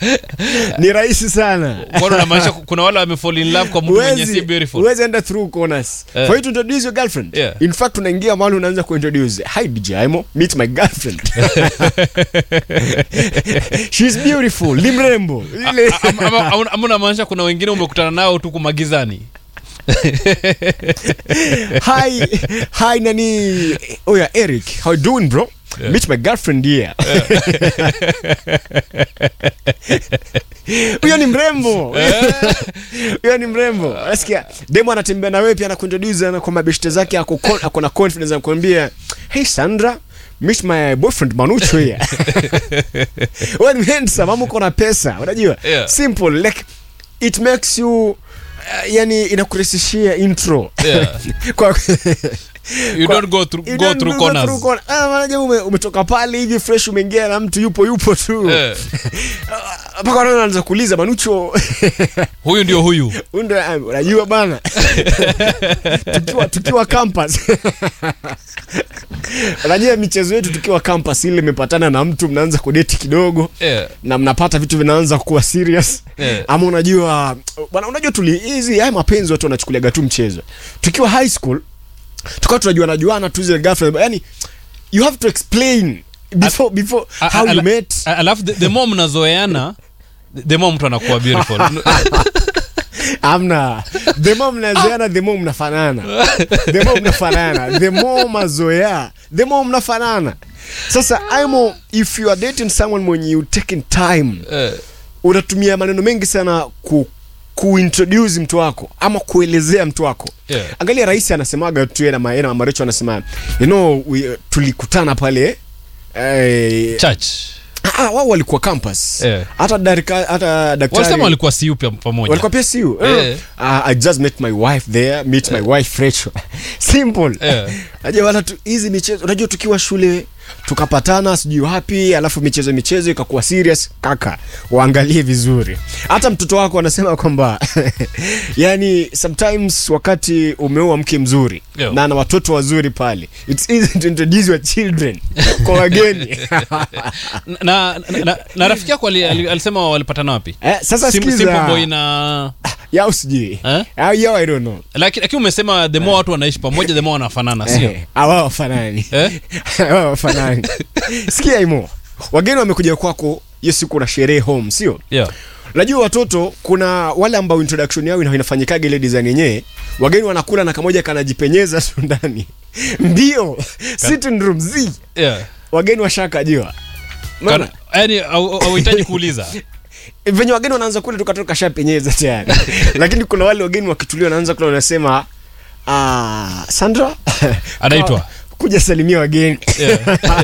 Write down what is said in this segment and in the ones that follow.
ni rahisi sana Mbona unamaanisha kuna wale wamefall in love kwa mtu mwenye si Huwezi- beautiful huwezi enda through corners Eh. for you to introduce your girlfriend Yeah. in fact unaingia mahali unaanza kuintroduce hi DJ Aimo meet my girlfriend she's beautiful ni mrembo ile Ama- ama- ama- ama unamaanisha kuna wengine umekutana nao tu kumagizani hi hi nani oh yeah Eric how you doing bro Yeah. meet my girlfriend here huyo ni mrembo huyo ni mrembo nasikia demo anatembea na wewe pia anakuintroduce na kwa mabeshte zake ako con- ako na confidence anakuambia hey Sandra meet my boyfriend Manucho here wewe ni handsome ama uko na pesa unajua Yeah. simple like it makes you uh, yani inakurahisishia intro Yeah. kwa you Kwa- don't go through, You go don't through go corners through corner. Ah, maana ume, umetoka pale hivi fresh umeingia na mtu yupo yupo tu Eh. mpaka wanaona anaanza kuuliza manucho huyu ndio huyu huyu ndo, ah, unajua bana tukiwa tukiwa campus unajua michezo yetu tukiwa campus ile imepatana na mtu mnaanza kudeti kidogo yeah. na mnapata vitu vinaanza kuwa serious Eh. ama unajua bwana unajua tuli hizi haya mapenzi watu wanachukuliaga tu mchezo tukiwa high school tukawa tunajuana juana tu zile girlfriend yani you have to explain before before A- how a- you ala- met a- alafu the, the more mnazoeana the more mtu anakuwa beautiful amna the more mnazoeana the more mnafanana the more mnafanana the more mazoea the more mnafanana sasa imo if you are dating someone when you taking time Eh, unatumia maneno mengi sana ku kuintroduce mtu wako ama kuelezea mtu wako Yeah. angalia rais anasemaga tu yeye na maena mamarecho anasema you know we, tulikutana pale eh, church ah, wao walikuwa campus Yeah. hata darika, hata daktari walisema walikuwa siu pia pamoja walikuwa pia siu Eh. uh, i just met my wife there meet my wife Rachel simple Eh. najua wala tu hizi michezo unajua tukiwa shule tukapatana sijui wapi alafu michezo michezo ikakuwa serious kaka waangalie vizuri hata mtoto wako anasema kwamba yani sometimes wakati umeoa mke mzuri Yo. na na watoto wazuri pale it's easy to introduce your children kwa wageni na, na, na, na rafiki yako ali- ali- alisema walipatana wapi eh, sasa Sim- Simple sikiza boy na yao sijui Eh? Au yao i don't know lakini lakini umesema the more watu wanaishi pamoja the more wanafanana sio Eh, hawa wafanani Eh? Hawa wafanani sikia imo wageni wamekuja kwako hiyo siku na sherehe home sio yeah. najua watoto kuna wale ambao introduction yao ina- inafanyikaga ile design yenyewe wageni wanakula na kamoja kanajipenyeza tu ndani mbio sitting room z Yeah. wageni washakajua Maana, Kana- yaani au- au- hauhitaji kuuliza venye wageni wanaanza kule tukatoka kashapenyeza tayari lakini kuna wale wageni wakitulia wanaanza kula wanasema ah, sandra Anaitwa? kuja salimia wageni Yeah.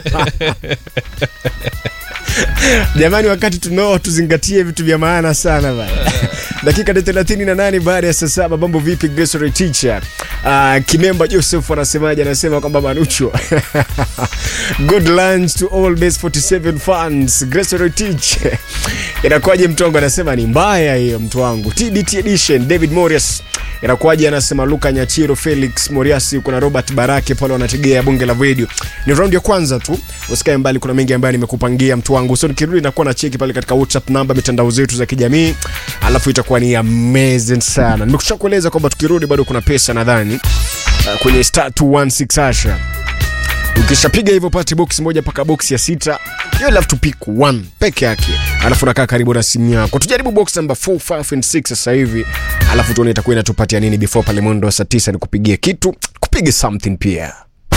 jamani wakati tunao tuzingatie vitu vya maana sana bana dakika ni thelathini na nane baada ya saa saba mambo vipi Gracery teacher uh, kimemba joseph anasemaje anasema kwamba manucho good lunch to all base 47 fans Gracery teacher inakuwaje mtongo anasema ni mbaya hiyo mtu wangu tbt edition david morias inakuwaje anasema luka nyachiro felix moriasi kuna robert barake pale wanategea bunge la video ni raundi ya kwanza tu usikae mbali kuna mengi ambayo nimekupangia mtu wangu so nikirudi nakuwa na cheki pale katika whatsapp namba mitandao zetu za kijamii alafu itakuwa ni amazing sana nimekusha kueleza kwamba tukirudi bado kuna pesa nadhani uh, kwenye star 216 asha ukishapiga hivyo pate box moja mpaka box ya sita you will have to pick one peke yake alafu nakaa karibu na simu yako tujaribu box number 4 5 and 6 sasa hivi alafu tuone itakuwa inatupatia nini before pale mwendo wa saa 9 nikupigie kitu kupige something pia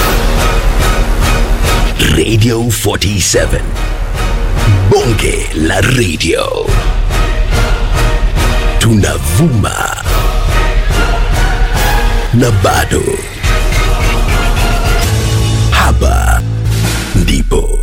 Radio 47. Bonge la radio. Tunavuma. Na bado. Hapa ndipo